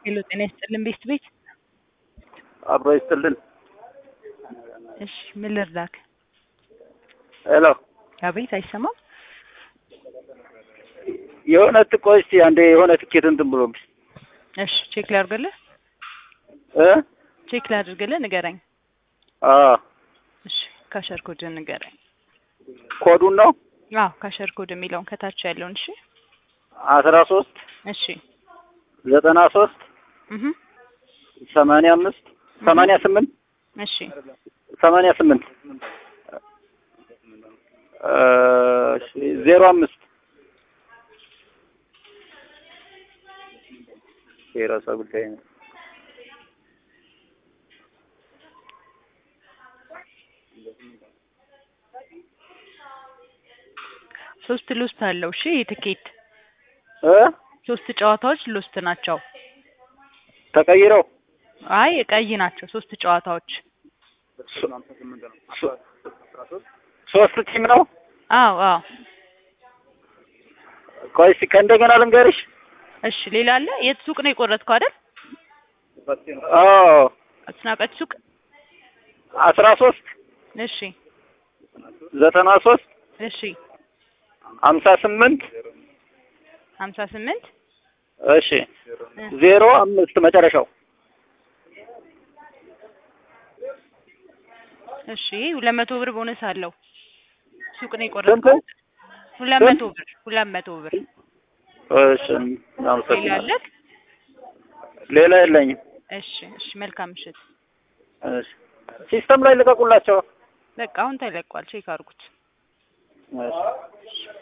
ሄሎ ጤና ይስጥልን ቤስት ቤት አብሮ ይስጥልን። እሺ ምን ልርዳክ? ሄሎ አቤት አይሰማም። የሆነ ትቆይ እስኪ አንዴ የሆነ ትኬት እንትን ብሎብኝ እሺ ቼክ ላድርግልህ እ ቼክ ላድርግልህ ንገረኝ። አዎ እሺ ካሸር ኮድ ንገረኝ። ኮዱን ነው አዎ ካሸር ኮድ የሚለውን ከታች ያለውን እሺ አስራ ሶስት እሺ ዘጠና ሶስት እህ ሰማንያ አምስት ሰማንያ ስምንት እሺ ሰማንያ ስምንት እሺ ዜሮ አምስት የራሷ ጉዳይ ነው። ሶስት ሎስት አለው። እሺ የትኬት እ ሶስት ጨዋታዎች ሎስት ናቸው። ተቀይረው አይ ቀይ ናቸው ሶስት ጨዋታዎች። ሶ- ሶስት ቲም ነው። አዎ አዎ ቆይ እስኪ ከእንደገና ልንገርሽ። እሺ ሌላ አለ። የት ሱቅ ነው የቆረጥከው አይደል? አዎ አስናቀች ሱቅ። አስራ ሶስት እሺ ዘጠና ሶስት እሺ ሀምሳ ስምንት ሀምሳ ስምንት እሺ ዜሮ አምስት መጨረሻው እሺ ሁለት መቶ ብር ቦነስ አለው። ሱቅ ነው ስንት? የቆረጥከው? ሁለት ስንት? መቶ ብር ሁለት መቶ ብር። እሺ ሌላ አመሰግናለሁ። አለክ? ሌላ የለኝም። እሺ እሺ መልካም ምሽት። እሺ ሲስተም ላይ ልቀቁላቸው። በቃ አሁን ተለቋል። ቼክ አድርጉት። እሺ